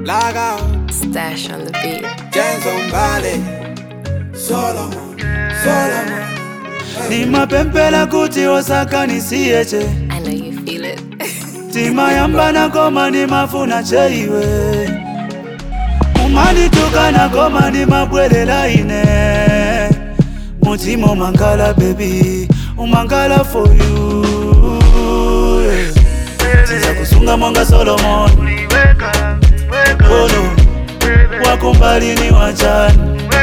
Log out, Stash on the beat. James on Valley, Solomon, Solomon. nimapempela kuti osakanisiyeche I know you feel it. timayambana koma nimafuna cheiwe umanitukana koma nimabwelela ine mutima umangala bebi umangala for you tiza kusunga monga solomon ono wakumbalini wachani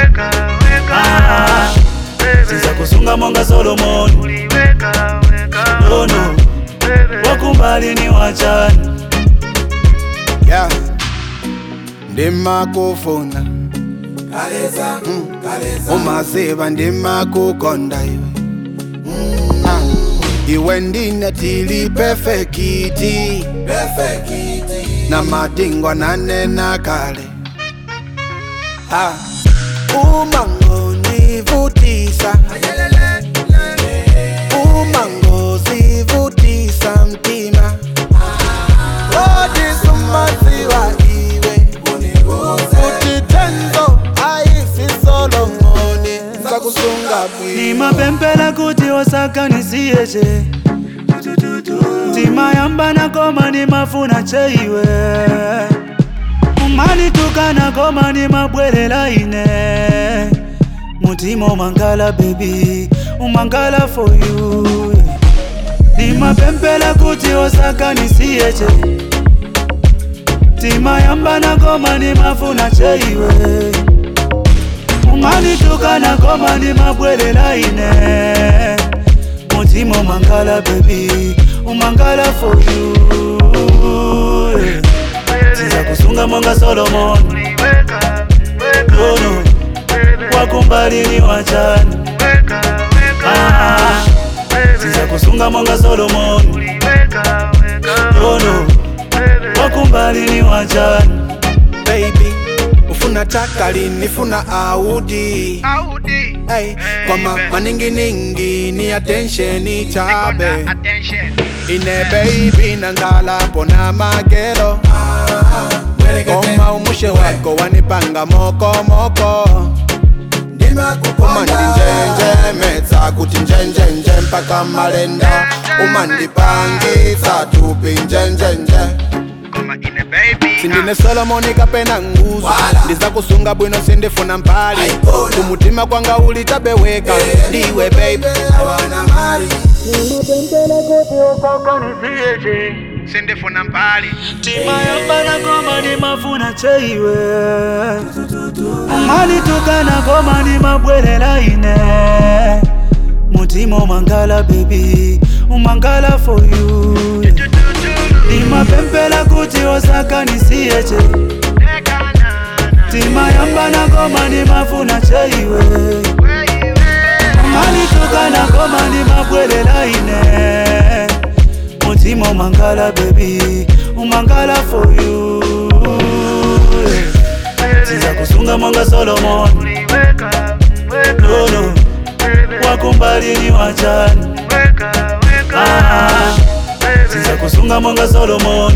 Ah, tiza kusunga monga solomon ono wakumbalini wachani Yeah, ndimakufuna kaleza kaleza umaziva ndimakukonda iwe Ah, iwe ndine tili perfekiti perfekiti na madingwa nanena kale Ah, umangonivutisa umangozivutisa mtima odisumaziwa iwe futhi tenzo ayisisolongoni sakusunga bwi nimapempela kuti osakanisiyeche timayambana koma nimafuna cheiwe umanitukana koma nimabwelela ine mutima umangala bebi umangala for you nimapempela kuti osakanisiyeche timayambana koma nimafuna cheiwe umanitukana koma nimabwelela ine mutima umangala bebi umangala for you tiza kusunga monga solomon ono wakumbalini wachani Ah, tiza kusunga monga solomon ono wakumbalini wachani baby ufuna takali nifuna audi hey, kwama maninginingi ni attention chabe ine baby nangalapo na magero koma umushe wako wanipanga mokomoko umandinjenjemetsa kuti njenjenje mpaka malenda umandipangitsa tupi njenjenje sindine solomoni kapena nguzo ndiza kusunga bwino sindifuna mpali kumutima kwanga uli tabeweka ndiwe baby sindifuna mpali timayambana koma nimafuna cheiwe umanitukana koma nimabwelela ine mutima umangala bebi umangala for you nimapempela kuti osakanisiyeche timayambana koma nimafuna cheiwe umanitukana koma nimabwelela ine mutima umangala bebi umangala for you tiza kusunga monga solomon nono wakumbalini wachani Ah, tiza kusunga monga solomon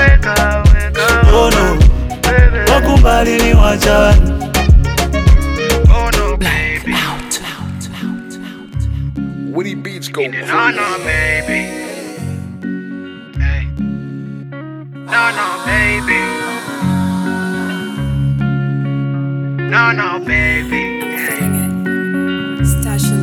nono wakumbalini wachani Woody Beats go No, no, baby. Hey. No, no, baby. No, no, baby. Hey. Stash on